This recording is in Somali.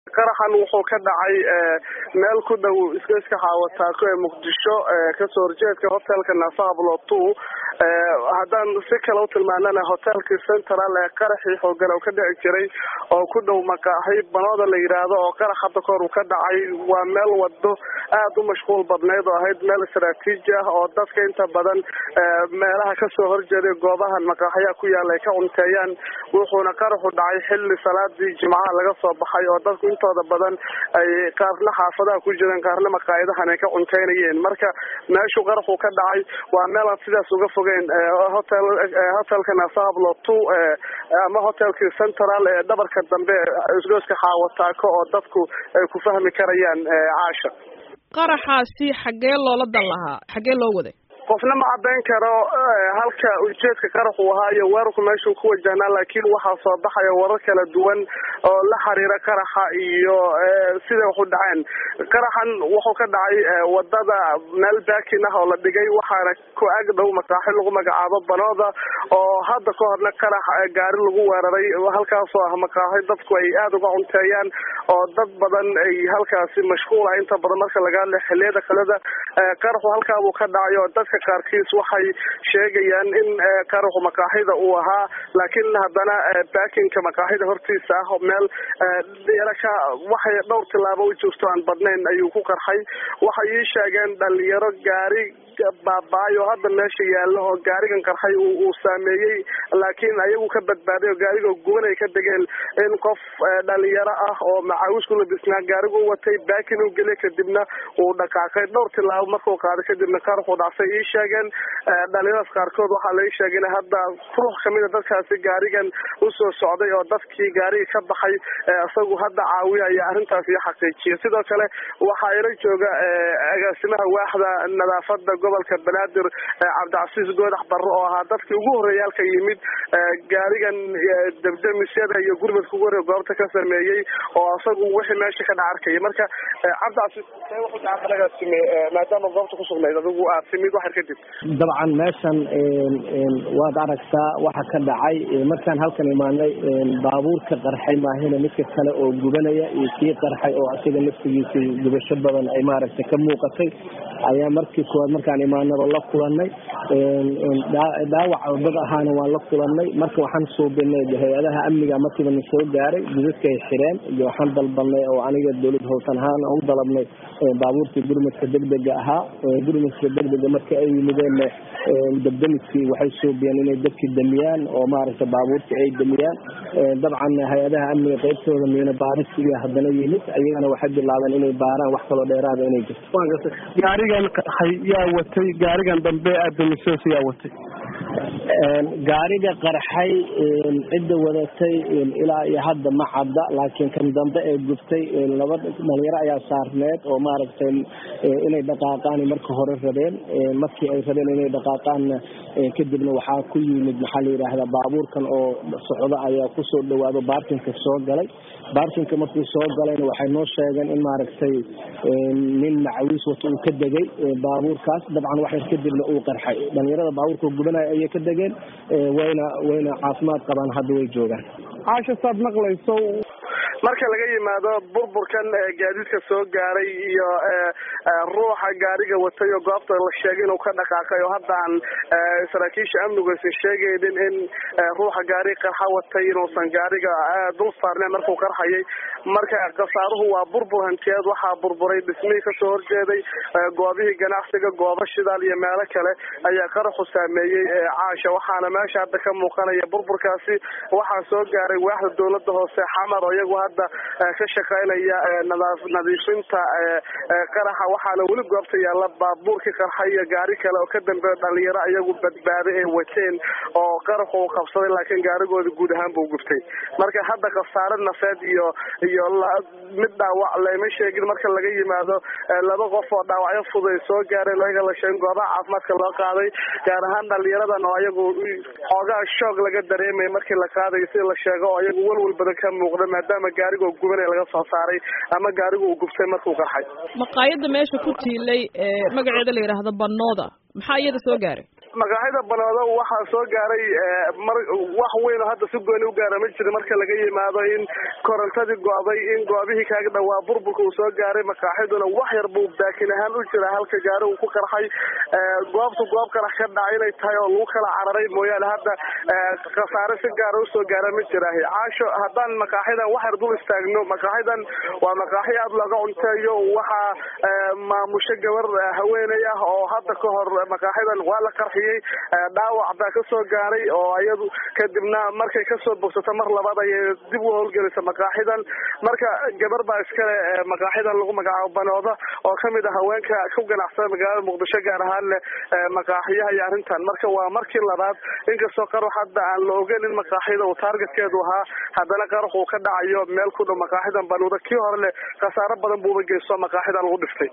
qaraxan wuxuu ka dhacay meel ku dhow iska xaawataako ee muqdisho kasoo horjeedka hotelka naafablo two haddaan si kale utilmaanana hotelkii central ee qaraxii xoogan oo ka dhici jiray oo ku dhow maqaaxi banooda la yidhaahdo oo qarax hadda kahor uu ka dhacay waa meel wado aada u mashquul badneyd oo ahayd meel istraatiiji ah oo dadka inta badan meelaha kasoo horjeeday goobahan maqaaxyaha ku yaala ay ka cunteeyaan wuxuuna qaraxu dhacay xilli salaadii jimcaha laga soo baxay oo dadku intooda badan ay qaarna xaafadaha ku jireen qaarna maqaayadahan ay ka cunteynayeen marka meeshuu qaraxu ka dhacay waa meel aan sidaas uga fogeyn hotel hotelka nasahablo two ama hotelkii central ee dhabarka dambe isgooska xaawataako oo dadku ay ku fahmi karayaan caasha qaraxaasi xaggee loola dan lahaa xaggee loo waday qofna ma caddayn karo halka ujeedka qaraxu ahaa iyo weerarku meeshuu ku wajahnaa laakiin waxaa soo baxaya warar kala duwan oo la xiriira qaraxa iyo siday waxu dhaceen qaraxan wuxuu ka dhacay wadada meel baakin ah oo la dhigay waxaana ku ag dhow maqaaxi lagu magacaabo banooda oo hadda ka horna qarax gaari lagu weeraray halkaasoo ah maqaaxi dadku ay aada uga cunteeyaan oo dad badan ay halkaasi mashquul ah inta badan marka laga hadla xiliyada kaleda qaraxu halkaabuu ka dhacay oo dadka qaarkiis waxay sheegayaan in qaraxu maqaaxida uu ahaa laakiin haddana baakinka maqaaxida hortiisa ah meel yaraka waxay dhowr tilaabo u jirto aan badnayn ayuu ku qarxay waxay ii sheegeen dhalinyaro gaari baaba-ay oo hadda meesha yaallo oo gaarigan qarxay uu saameeyey laakiin ayagu ka badbaaday oo gaariga guban ay ka degeen in qof dhalinyaro ah oo macaawis ku labisnaa gaarigu u watay baakin u geliyay kadibna uu dhaqaaqay dhowr tilaabo markuu qaaday kadibna qaraxu dhacsay ii sheegeen dhalinyaradaas qaarkood waxaa lai sheegay in hadda ruux kamid a dadkaasi gaarigan usoo socday oo dadkii gaariga ka baxay isagu hadda caawiyaya arrintaas iyo xaqiijiya sidoo kale waxaa ila jooga agaasimaha waaxda nadaafada gobolka banaadir cabdicasiis goodax barre oo ahaa dadkii ugu horreeya halka yimid gaarigan debdemisyada iyo gurmadka ugu horreya goobta ka sameeyey oo isagu wixii meesha ka dhac arkaya marka cabdicasiis wuxuu gacantanagaasime maadaama goobta kusugnayd adigu aad timid waxar kadib dabcan meeshan waad aragtaa waxa ka dhacay markaan halkan imaanay baabuurka qarxay maahina midka kale oo gubanaya iyo kii qarxay oo asiga naftigiisa gubasho badan ay maaragtay ka muuqatay ayaa markii koowaad markaan imaanaba la kulanay dhaawac dad ahaana waan la kulanay marka waxaan suubinay hay-adaha amniga markiiba na soo gaaray gudadka ay xireen iyo waxaan dalbanay oo aniga dowlad howsan ahaan u dalabnay baabuurtii gurmadka degdega ahaa gurmadka degdega marka ay yimideen dabdamiskii waxay suubiyeen inay dadkii damiyaan oo maaragtay baabuurtii ay damiyaan dabcan hay-adaha amniga qeybtooda miina baarisiga haddana yimid ayagana waxay bilaabeen inay baaraan wax kaloo dheeraada inay jirto gaarigan qarxay yaa watay gaarigan dambe aadamisos yaa watay gaariga qarxay cidda wadatay ilaa iyo hadda ma cadda laakiin kan dambe ee gubtay laba dhalinyaro ayaa saarneed oo maaragtay inay dhaqaaqaan marka hore rabeen markii ay rabeen inay dhaqaaqaanna kadibna waxaa ku yimid maxaa la yidhaahdaa baabuurkan oo socdo ayaa kusoo dhawaado baarkinka soo galay baarkinka markuu soo galayna waxay noo sheegeen in maaragtay nin macawiis wato uu ka degay baabuurkaas dabcan waxyar kadibna uu qarxay dhalinyarada baabuurka gubanaya ayay ka degeen wayna wayna caafimaad qabaan hadda way joogaan caasha saad maqlayso marka laga yimaado burburkan gaadiidka soo gaaray iyo ruuxa gaariga watay oo goobta la sheegay inuu ka dhaqaaqay oo hadda aan saraakiisha amnigu aysan sheegaynin in ruuxa gaariga qarxa watay inuusan gaariga dul saarneen markuu qarxayay marka khasaaruhu waa burbur hantiyeed waxaa burburay dhismihii kasoo horjeeday goobihii ganacsiga goobo shidaal iyo meelo kale ayaa qaraxu saameeyey caasha waxaana meesha hadda ka muuqanaya burburkaasi waxaa soo gaaray waaxda dowlada hoose xamar oo iyagu hadda ka shaqeynaya nadiifinta qaraxa waxaana weli goobta yaalla baabuurkii qarxa iyo gaari kale oo ka dambeeyo dhalinyaro iyagu badbaaday ay wateen oo qaraxu uu qabsaday laakiin gaarigooda guud ahaan buu gubtay marka hadda khasaare nafeed iyo iyo mid dhaawac lama sheegin marka laga yimaado laba qof oo dhaawacyo fuday soo gaareen laga la sheegin goobaha caafimaadka loo qaaday gaar ahaan dhalinyaradan oo iyagu xoogaa shoog laga dareemaya markii la qaadayo sida la sheego oo iyagu walwal badan ka muuqda maadaama gaarigoo gubanay laga soo saaray ama gaarigu uu gubtay markuu qarxay maqaayadda meesha ku tiilay magaceeda la yidhaahdo banooda maxaa iyada soo gaaray maqaaxida banooda waxaa soo gaaray mar wax weyn oo hadda si gooni u gaara ma jira marka laga yimaado in korontadii go'day in goobihii kaaga dhawaa burburka uu soo gaaray maqaaxiduna wax yar buu baakin ahaan u jira halka gaari uu ku qarxay goobtu goob qarax ka dhacay inay tahay oo lagu kala cararay mooyaane hadda khasaare si gaara usoo gaara ma jira caasho haddaan maqaaxidan wax yar dul istaagno maqaaxidan waa maqaaxi aada looga cunteeyo waxaa maamusho gabar haweeney ah oo hadda ka hor maqaaxidan waa la qarxiyey dhaawac baa kasoo gaaray oo iyadu kadibna markay kasoo bogsato mar labaad ayay dib u howlgelisa maqaaxidan marka gabar baa iskale maqaaxidan lagu magacaabo banooda oo kamid ah haweenka ku ganacsada magaalada muqdisho gaar ahaan leh maqaaxiyaha iyo arrintan marka waa markii labaad inkastoo qarax hadda aan la ogeyn in maqaaxida uu taargetkeedu ahaa haddana qarax uu ka dhacayo meel ku dhow maqaaxidan banooda kii hore leh khasaaro badan buuba geysto maqaaxidan lagu dhiftay